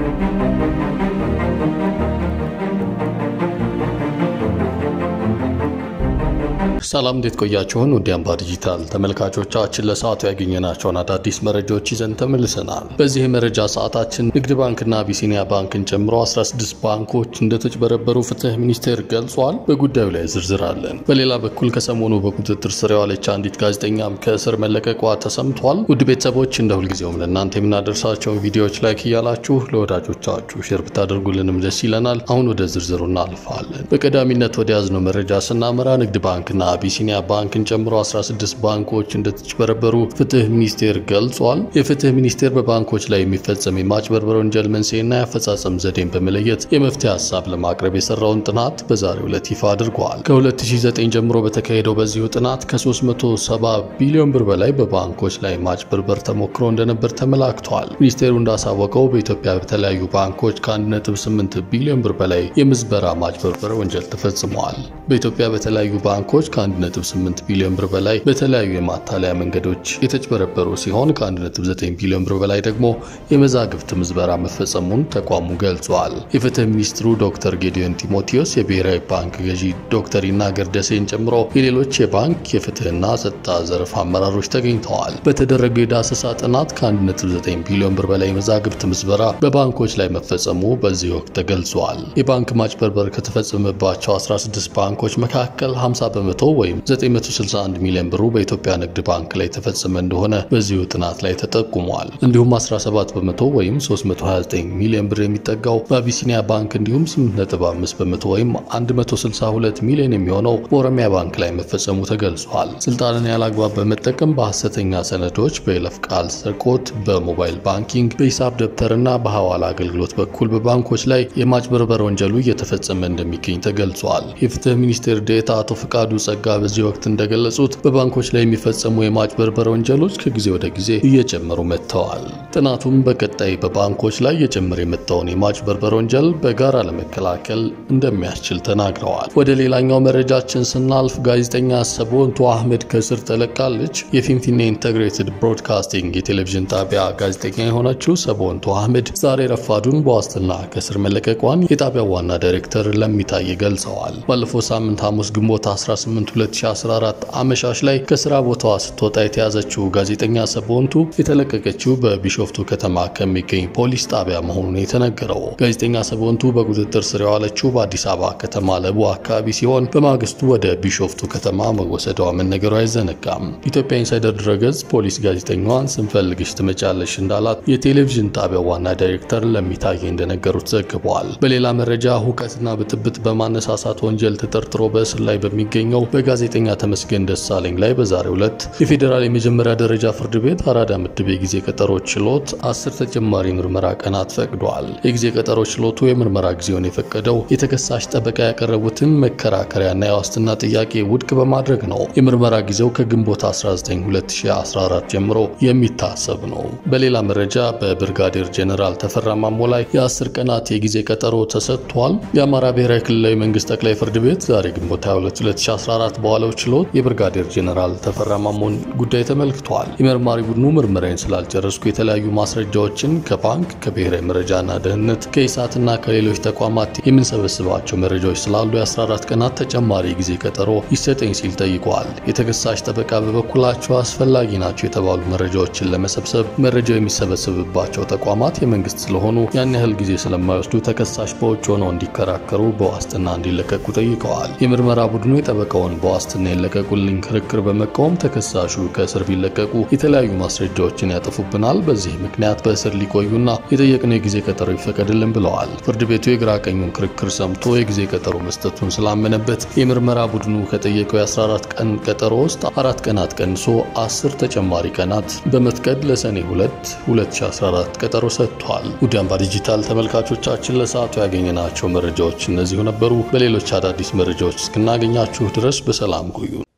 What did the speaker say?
ሰላም እንዴት ቆያችሁን? ውድ አምባ ዲጂታል ተመልካቾቻችን ለሰዓቱ ያገኘናቸውን አዳዲስ መረጃዎች ይዘን ተመልሰናል። በዚህ የመረጃ ሰዓታችን ንግድ ባንክና አቢሲኒያ ባንክን ጨምሮ 16 ባንኮች እንደተጭበረበሩ ፍትህ ሚኒስቴር ገልጿል። በጉዳዩ ላይ ዝርዝር አለን። በሌላ በኩል ከሰሞኑ በቁጥጥር ስር የዋለች አንዲት ጋዜጠኛም ከእስር መለቀቋ ተሰምቷል። ውድ ቤተሰቦች እንደ ሁልጊዜውም ለእናንተ የምናደርሳቸውን ቪዲዮዎች ላይክ እያላችሁ ለወዳጆቻችሁ ሼር ብታደርጉልንም ደስ ይለናል። አሁን ወደ ዝርዝሩ እናልፋለን። በቀዳሚነት ወደ ያዝነው መረጃ ስናመራ ንግድ ባንክና አቢሲኒያ ባንክን ጨምሮ 16 ባንኮች እንደተጭበረበሩ ፍትህ ሚኒስቴር ገልጿል። የፍትህ ሚኒስቴር በባንኮች ላይ የሚፈጸም የማጭበርበር ወንጀል መንስኤና የአፈጻጸም ዘዴን በመለየት የመፍትሄ ሀሳብ ለማቅረብ የሰራውን ጥናት በዛሬው ዕለት ይፋ አድርጓል። ከ2009 ጀምሮ በተካሄደው በዚሁ ጥናት ከ370 ቢሊዮን ብር በላይ በባንኮች ላይ ማጭበርበር ተሞክሮ እንደነበር ተመላክቷል። ሚኒስቴሩ እንዳሳወቀው በኢትዮጵያ በተለያዩ ባንኮች ከ1.8 ቢሊዮን ብር በላይ የምዝበራ ማጭበርበር ወንጀል ተፈጽመዋል። በኢትዮጵያ በተለያዩ ባንኮች ከ1.8 ቢሊዮን ብር በላይ በተለያዩ የማታለያ መንገዶች የተጭበረበሩ ሲሆን ከ1.9 ቢሊዮን ብር በላይ ደግሞ የመዛግብት ምዝበራ መፈጸሙን ተቋሙ ገልጿል። የፍትህ ሚኒስትሩ ዶክተር ጌዲዮን ጢሞቴዎስ፣ የብሔራዊ ባንክ ገዢ ዶክተር ይናገር ደሴን ጨምሮ የሌሎች የባንክ የፍትህና ጸጥታ ዘርፍ አመራሮች ተገኝተዋል። በተደረገው የዳሰሳ ጥናት ከ1.9 ቢሊዮን ብር በላይ የመዛግብት ምዝበራ በባንኮች ላይ መፈጸሙ በዚህ ወቅት ተገልጿል። የባንክ ማጭበርበር ከተፈጸመባቸው 16 ባንኮች መካከል 50 በመቶ ወይም 961 ሚሊዮን ብሩ በኢትዮጵያ ንግድ ባንክ ላይ የተፈጸመ እንደሆነ በዚሁ ጥናት ላይ ተጠቁሟል። እንዲሁም 17 በመቶ ወይም 329 ሚሊዮን ብር የሚጠጋው በአቢሲኒያ ባንክ እንዲሁም 8.5 በመቶ ወይም 162 ሚሊዮን የሚሆነው በኦሮሚያ ባንክ ላይ መፈጸሙ ተገልጿል። ስልጣንን ያላግባብ በመጠቀም በሐሰተኛ ሰነዶች፣ በይለፍ ቃል ስርቆት፣ በሞባይል ባንኪንግ፣ በሂሳብ ደብተርና በሐዋላ አገልግሎት በኩል በባንኮች ላይ የማጭበርበር ወንጀሉ እየተፈጸመ እንደሚገኝ ተገልጿል። የፍትህ ሚኒስቴር ዴኤታ አቶ ፍቃዱ ጸጋ በዚህ ወቅት እንደገለጹት በባንኮች ላይ የሚፈጸሙ የማጭበርበር ወንጀሎች ከጊዜ ወደ ጊዜ እየጨመሩ መጥተዋል። ጥናቱም በቀጣይ በባንኮች ላይ እየጨመረ የመጣውን የማጭበርበር ወንጀል በጋራ ለመከላከል እንደሚያስችል ተናግረዋል። ወደ ሌላኛው መረጃችን ስናልፍ ጋዜጠኛ ሰቦንቱ አህመድ ከእስር ተለቃለች። የፊንፊኔ ኢንተግሬትድ ብሮድካስቲንግ የቴሌቪዥን ጣቢያ ጋዜጠኛ የሆነችው ሰቦንቱ አህመድ ዛሬ ረፋዱን በዋስትና ከእስር መለቀቋን የጣቢያው ዋና ዳይሬክተር ለሚታይ ገልጸዋል። ባለፈው ሳምንት ሐሙስ ግንቦት 18 2014 አመሻሽ ላይ ከስራ ቦታዋ ስትወጣ የተያዘችው ጋዜጠኛ ሰቦንቱ የተለቀቀችው በቢሾፍቱ ከተማ ከሚገኝ ፖሊስ ጣቢያ መሆኑን የተነገረው ጋዜጠኛ ሰቦንቱ በቁጥጥር ስር የዋለችው በአዲስ አበባ ከተማ ለቡ አካባቢ ሲሆን በማግስቱ ወደ ቢሾፍቱ ከተማ መወሰዷ መነገሩ አይዘነጋም። ኢትዮጵያ ኢንሳይደር ድረገጽ ፖሊስ ጋዜጠኛዋን ስንፈልግሽ ትመጫለሽ እንዳላት የቴሌቪዥን ጣቢያው ዋና ዳይሬክተር ለሚታየ እንደነገሩት ዘግቧል። በሌላ መረጃ ሁከትና ብጥብጥ በማነሳሳት ወንጀል ተጠርጥሮ በእስር ላይ በሚገኘው በጋዜጠኛ ተመስገን ደሳለኝ ላይ በዛሬው ዕለት የፌዴራል የመጀመሪያ ደረጃ ፍርድ ቤት አራዳ ምድብ የጊዜ ቀጠሮ ችሎት አስር ተጨማሪ ምርመራ ቀናት ፈቅዷል። የጊዜ ቀጠሮ ችሎቱ የምርመራ ጊዜውን የፈቀደው የተከሳሽ ጠበቃ ያቀረቡትን መከራከሪያና የዋስትና ጥያቄ ውድቅ በማድረግ ነው። የምርመራ ጊዜው ከግንቦት 19 2014 ጀምሮ የሚታሰብ ነው። በሌላ መረጃ በብርጋዴር ጄኔራል ተፈራ ማሞ ላይ የአስር ቀናት የጊዜ ቀጠሮ ተሰጥቷል። የአማራ ብሔራዊ ክልላዊ መንግስት ጠቅላይ ፍርድ ቤት ዛሬ ግንቦት 22 2014 በዋለው ችሎት የብርጋዴር ጄኔራል ተፈራ ማሞን ጉዳይ ተመልክቷል። የመርማሪ ቡድኑ ምርመራዬን ስላልጨረስኩ የተለያዩ ማስረጃዎችን ከባንክ፣ ከብሔራዊ መረጃና ደህንነት፣ ከኢሳትና ከሌሎች ተቋማት የምንሰበስባቸው መረጃዎች ስላሉ የ14 ቀናት ተጨማሪ ጊዜ ቀጠሮ ይሰጠኝ ሲል ጠይቋል። የተከሳሽ ጠበቃ በበኩላቸው አስፈላጊ ናቸው የተባሉ መረጃዎችን ለመሰብሰብ መረጃው የሚሰበሰብባቸው ተቋማት የመንግስት ስለሆኑ ያን ያህል ጊዜ ስለማይወስዱ ተከሳሽ በውጭ ሆነው እንዲከራከሩ በዋስትና እንዲለቀቁ ጠይቀዋል። የምርመራ ቡድኑ የጠበቃውን በዋስትና የለቀቁልኝ ክርክር በመቃወም ተከሳሹ ከእስር ቢለቀቁ የተለያዩ ማስረጃዎችን ያጠፉብናል፣ በዚህ ምክንያት በእስር ሊቆዩና የጠየቅነው የጊዜ ቀጠሮ ይፈቀድልን ብለዋል። ፍርድ ቤቱ የግራ ቀኙን ክርክር ሰምቶ የጊዜ ቀጠሮ መስጠቱን ስላመነበት የምርመራ ቡድኑ ከጠየቀው የ14 ቀን ቀጠሮ ውስጥ አራት ቀናት ቀንሶ አስር ተጨማሪ ቀናት በመፍቀድ ለሰኔ 2 2014 ቀጠሮ ሰጥቷል። ውድ አምባ ዲጂታል ተመልካቾቻችን ለሰዓቱ ያገኘናቸው መረጃዎች እነዚሁ ነበሩ። በሌሎች አዳዲስ መረጃዎች እስክናገኛችሁ ድረስ በሰላም ቆዩ።